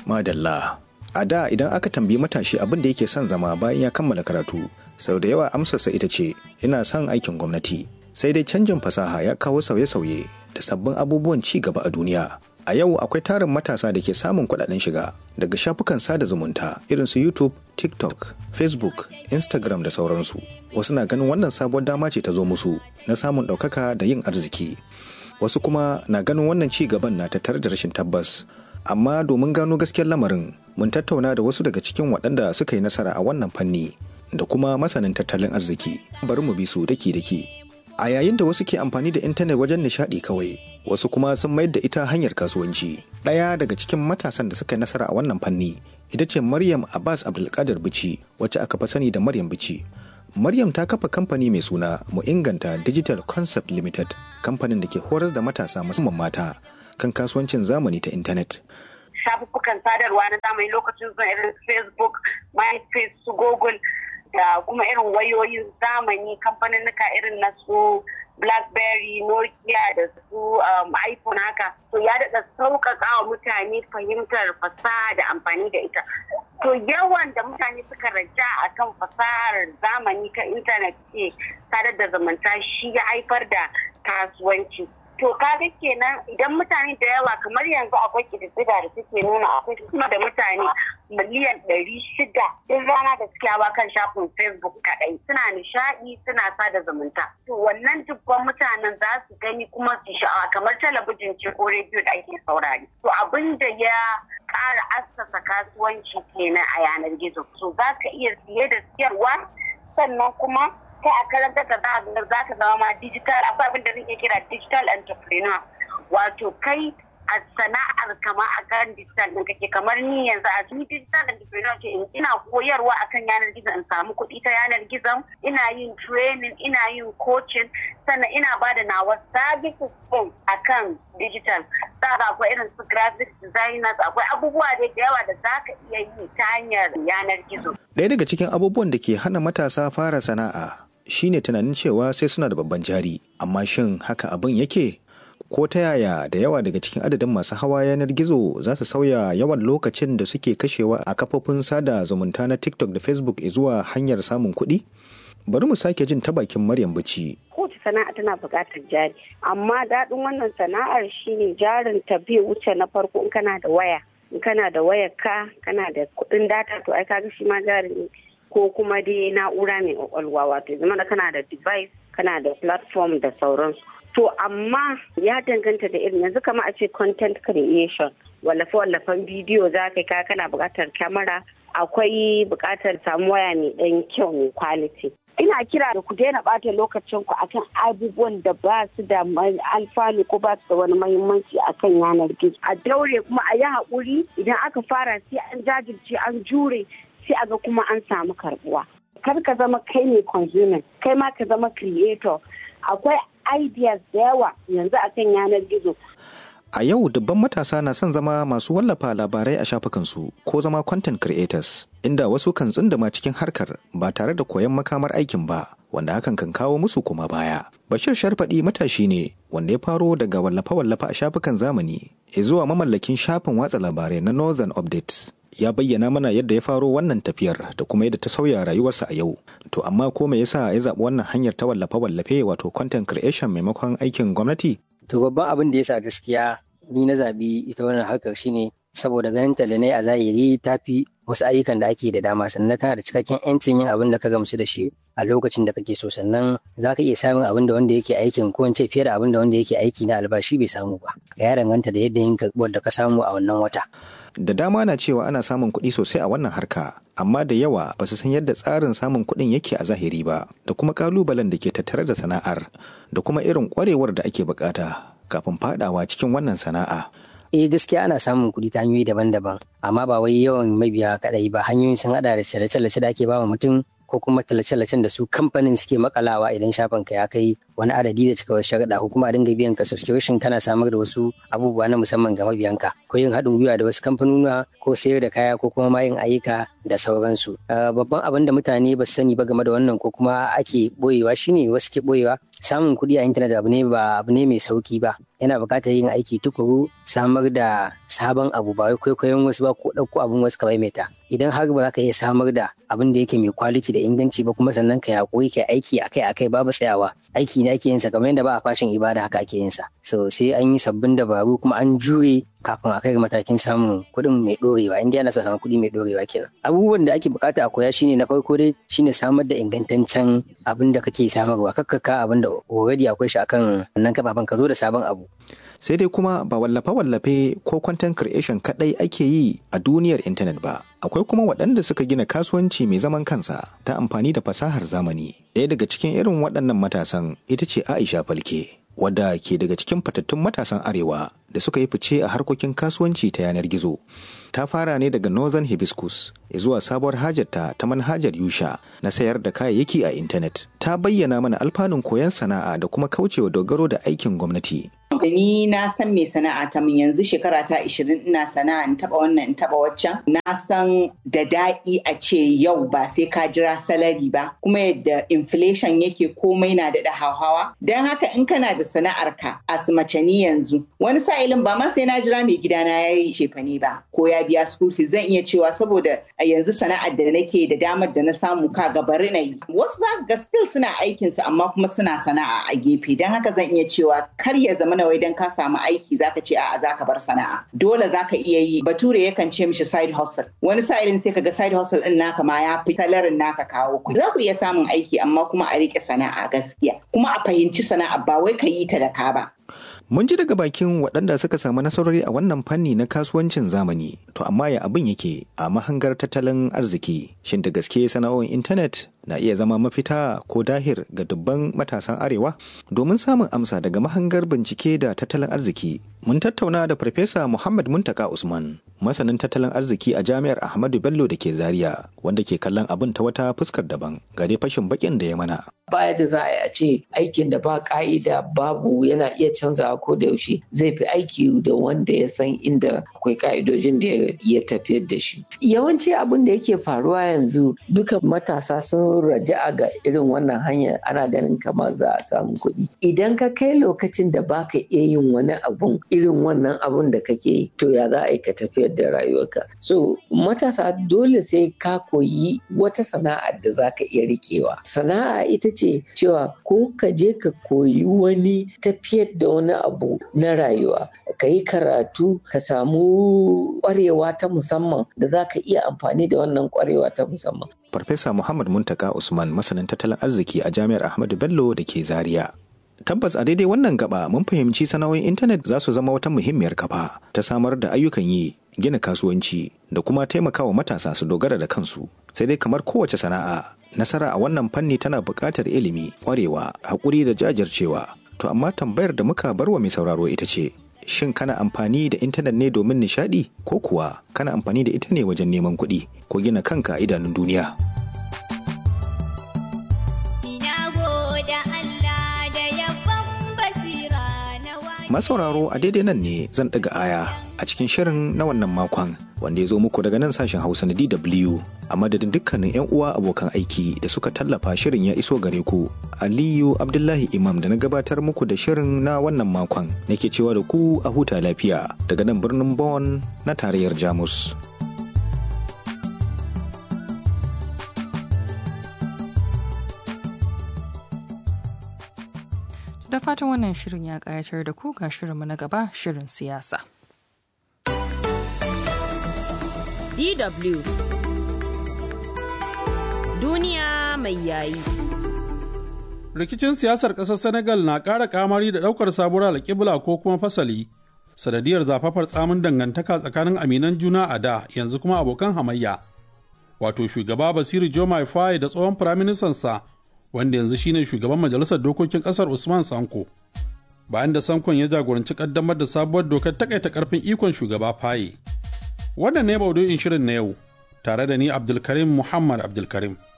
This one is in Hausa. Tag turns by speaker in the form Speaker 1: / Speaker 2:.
Speaker 1: Madalla. A da idan aka tambayi matashi abin da yake son zama bayan ya kammala karatu, sau da yawa amsarsa ita ce, ina son aikin gwamnati. Sai dai canjin fasaha ya kawo sauye-sauye da sabbin abubuwan ci gaba a duniya. A yau akwai tarin matasa da ke samun kuɗaɗen shiga daga shafukan sada zumunta irin su YouTube, TikTok, Facebook, Instagram da sauransu. Wasu na ganin wannan sabuwar dama ce ta zo musu na samun ɗaukaka da yin arziki. Wasu kuma na ganin wannan ci gaban na tattare da rashin tabbas. Amma domin gano gaskiyar lamarin, mun tattauna da wasu daga cikin waɗanda suka yi nasara a wannan fanni da kuma masanin tattalin arziki. Bari mu bi su daki-daki. A yayin da wasu ke amfani da intanet wajen nishaɗi kawai, wasu kuma sun mayar da ita hanyar kasuwanci. Ɗaya daga cikin matasan da suka yi nasara a wannan fanni ita ce Maryam Abbas Abdulkadir Bici wacce aka fi sani da Maryam Bici. Maryam ta kafa kamfani mai suna Mu Inganta Digital Concept Limited, kamfanin da ke horar da matasa musamman mata kan kasuwancin zamani ta intanet.
Speaker 2: Shafuffukan sadarwa na zamani lokacin zuwa irin Facebook, MySpace, su Google, da kuma irin wayoyin zamani kamfanin irin na su blackberry nokia da su iphone haka to ya daɗa sauƙaƙa wa mutane fahimtar fasaha da amfani da ita to yawan da mutane suka raja a kan fasahar zamani ta intanet ke sadar da zumunta shi ya haifar da kasuwanci to kaga kenan idan mutane da yawa kamar yanzu akwai kididdiga da suke nuna akwai kuma da mutane miliyan ɗari shida duk rana da suke hawa kan shafin facebook kaɗai suna nishaɗi suna sada zumunta to wannan dubban mutanen za su gani kuma su sha'awa kamar talabijin ce ko rediyo da ake saurari to abin da ya ƙara assasa kasuwanci kenan a yanar gizo so za ka iya siye da siyarwa sannan kuma kai a karanta ka za ka zama ma digital akwai abin da zai kira digital entrepreneur wato kai a sana'ar kama a kan digital ɗin kake kamar ni yanzu a ni digital entrepreneur ce ina koyarwa akan yanar gizo in samu kuɗi ta yanar gizon ina yin training ina yin coaching sannan ina ba da nawa services ɗin akan digital saka akwai irin su graphic designers akwai abubuwa da yawa da za ka iya yi ta hanyar yanar gizo.
Speaker 1: Ɗaya daga cikin abubuwan da ke hana matasa fara sana'a shine tunanin cewa sai suna da babban jari amma shin haka abin yake ko ta yaya da yawa daga cikin adadin masu hawa yanar gizo za su sauya yawan lokacin da suke kashewa a kafofin sada zumunta na tiktok da facebook zuwa hanyar samun kuɗi bari mu sake jin ta bakin maryam bici
Speaker 3: kowace sana'a tana buƙatar jari amma daɗin wannan sana'ar shine jarin ta bai wuce na farko in kana da waya in kana da wayar ka kana da kuɗin data to ai kaga shi ma jari ne ko kuma dai na'ura mai kwakwalwa wato zama da kana da device kana da platform da sauransu to amma ya danganta da irin yanzu kama a ce content creation wallafe wallafen bidiyo za ka ka kana buƙatar kyamara akwai buƙatar samu waya mai ɗan kyau mai quality ina kira da ku daina ɓata lokacin ku akan abubuwan da ba su da alfanu ko ba su da wani mahimmanci akan yanar gizo a daure kuma a yi haƙuri idan aka fara sai an jajirce an jure sai a ga kuma an samu karbuwa kar ka zama kai ne consumer kai ma ka zama creator akwai ideas da yawa yanzu akan yanar gizo
Speaker 1: a yau dubban matasa na son zama masu wallafa labarai a shafukansu ko zama content creators inda wasu kan tsindama cikin harkar ba tare da koyon makamar aikin ba wanda hakan kan kawo musu kuma baya bashir sharfaɗi matashi ne wanda ya faro daga wallafe-wallafe a shafukan zamani zuwa mamallakin shafin watsa labarai na northern updates ya bayyana mana yadda ya faro wannan tafiyar da kuma yadda ta sauya rayuwarsa a yau. To amma ko me yasa ya zaɓi wannan hanyar ta wallafe-wallafe wato content creation maimakon aikin gwamnati?
Speaker 4: To babban abin da yasa gaskiya ni na zaɓi ita wannan harkar shine saboda ganin ta da na a zahiri ta fi wasu ayyukan da ake da dama sannan tana da cikakken 'yancin yin abin da ka gamsu da shi a lokacin da kake so sannan za ka iya samun abin da wanda yake aikin ko in ce fiye da abin da wanda yake aiki na albashi bai samu ba ya danganta da yadda yin karɓuwar da ka samu a wannan wata.
Speaker 1: da dama na cewa ana samun kuɗi sosai a wannan harka amma da yawa ba su san yadda tsarin samun kuɗin yake a zahiri ba da kuma kalubalen da ke tattare da sana'ar da kuma irin ƙwarewar da ake bukata kafin fadawa cikin wannan sana'a
Speaker 4: eh gaskiya ana samun kuɗi ta hanyoyi daban-daban amma ba wai yawan mabiya kaɗai ba hanyoyin sun haɗa da tallace-tallace da ake ba mutum ko kuma tallace-tallacen da su kamfanin suke makalawa idan shafin ka ya kai wani adadi da cika wasu sharaɗa ko kuma a dinga biyan ka subscription kana samar da wasu abubuwa na musamman ga mabiyanka ko yin haɗin gwiwa da wasu kamfanuna ko sayar da kaya ko kuma ma yin ayyuka da sauransu babban abin da mutane ba su sani ba game da wannan ko kuma ake boyewa shine wasu ke boyewa samun kuɗi a intanet abu ne ba abu ne mai sauki ba yana buƙatar yin aiki tukuru samar da sabon abu ba wai kwaikwayon wasu ba ko ɗauko abin wasu ka maimaita idan har ba za ka iya samar da abin da yake mai kwaliti da inganci ba kuma sannan ka yaƙuri ka aiki akai akai babu tsayawa aiki ne ake yin sa kamar yadda ba a fashin ibada haka ake yin sa so sai an yi sabbin dabaru kuma an jure kafin a kai matakin samun kuɗin mai ɗorewa inda yana so samun kuɗi mai ɗorewa kenan abubuwan da ake bukata a koya shine na farko dai shine samar da ingantaccen abin da kake samarwa kakkaka abin da already akwai shi akan wannan kafafen ka zo da sabon abu
Speaker 1: sai dai kuma ba wallafe-wallafe ko content creation kadai ake yi a duniyar intanet ba akwai kuma waɗanda suka gina kasuwanci mai zaman kansa ta amfani da fasahar zamani ɗaya daga cikin irin waɗannan matasan ita ce aisha falke wadda ke daga cikin fatattun matasan arewa da suka yi fice a harkokin kasuwanci ta yanar gizo ta fara ne daga northern hibiscus zuwa sabuwar hajarta ta manhajar yusha na sayar da kayayyaki a intanet ta bayyana mana alfanun koyon sana'a da kuma kaucewa dogaro da aikin gwamnati
Speaker 5: da ni na san me sana'a ta min yanzu shekara ta 20 ina sana'a in taba wannan in taba waccan na san da daɗi a ce yau ba sai ka jira salari ba kuma yadda inflation yake komai na daɗa hauhawa don haka in kana da sana'ar ka a mace ni yanzu wani sa'ilin ba ma sai na jira mai gidana ya yi shefane ba ko ya biya school fees zan iya cewa saboda a yanzu sana'ar da nake da damar da na samu ka bari na yi wasu za ga still suna aikinsu amma kuma suna sana'a a gefe don haka zan iya cewa kar ya zama na wai dan ka samu aiki zaka ce a'a zaka bar sana'a dole zaka iya yi bature yakan ce mishi side hustle wani sa'ilin sai kaga side hustle din naka ma ya fi talarin naka kawo kuɗi za ku iya samun aiki amma kuma a rike sana'a gaskiya kuma a fahimci sana'a ba wai ka yi ta da ka ba
Speaker 1: Mun ji daga bakin waɗanda suka samu nasarori a wannan fanni na kasuwancin zamani, to amma ya abin yake a mahangar tattalin arziki. Shin da gaske sana'o'in intanet na iya zama mafita ko dahir ga dubban matasan arewa? Domin samun amsa daga mahangar bincike da tattalin arziki, mun tattauna da Farfesa Muhammad Muntaka Usman, masanin tattalin arziki a Jami'ar Ahmadu Bello da ke Zaria, wanda ke kallon abin ta wata fuskar daban, ga dai fashin bakin da ya mana.
Speaker 6: baya da za a ce aikin da ba ka'ida babu yana iya canzawa ko da yaushe zai fi aiki da wanda ya san inda akwai ka'idojin da ya tafiyar da shi yawanci abin da yake faruwa yanzu duka matasa sun raja'a ga irin wannan hanyar ana ganin kamar za a samu kuɗi idan ka kai lokacin da baka iya yin wani abun irin wannan abun da kake yi to ya za a yi ka tafiyar da rayuwarka so matasa dole sai ka koyi wata sana'a da za ka iya riƙewa sana'a ita ce ce cewa ko ka je ka koyi wani tafiyar da wani abu na rayuwa ka yi karatu ka samu kwarewa ta musamman da za ka iya amfani da wannan kwarewa ta musamman.
Speaker 1: Farfesa Muhammad Muntaka Usman masanin tattalin arziki a Jami'ar Ahmadu Bello da ke Zaria. Tabbas a daidai wannan gaba mun fahimci sana'o'in intanet za su zama wata muhimmiyar kafa ta samar da ayyukan yi gina kasuwanci da kuma taimakawa matasa su dogara da kansu sai dai kamar kowace sana'a nasara a wannan fanni tana buƙatar ilimi ƙwarewa haƙuri da jajircewa to amma tambayar da muka bar wa mai sauraro ita ce shin kana amfani da intanet ne domin nishaɗi ko kuwa kana amfani da ita ne wajen neman kuɗi ko gina kanka a idanun duniya masauraro a daidai nan ne zan ɗaga aya a cikin shirin na wannan makon wanda ya zo muku daga nan sashen hausa na dw a madadin dukkanin 'yan uwa abokan aiki da suka tallafa shirin ya iso gare ku aliyu abdullahi imam da na gabatar muku da shirin na wannan makon nake cewa da ku a huta lafiya daga nan birnin Bonn na tarayyar jamus
Speaker 7: da fatan wannan shirin ya ƙayatar da ku ga shirinmu na gaba shirin siyasa.
Speaker 8: DW Duniya mai yayi.
Speaker 9: Rikicin siyasar ƙasar Senegal na ƙara kamari da ɗaukar sabuwar alƙibla ko kuma fasali. Sanadiyar zafafar tsamin dangantaka tsakanin aminan juna a da yanzu kuma abokan hamayya. Wato shugaba Basiru Jomai Faye da tsohon firaministansa wanda yanzu shine shugaban majalisar dokokin kasar Usman Sanko. Bayan da Sankon ya jagoranci kaddamar da sabuwar dokar takaita karfin ikon shugaba Faye. Wannan ne maudu'in shirin na yau, tare da ni Abdulkarim Muhammad Abdulkarim.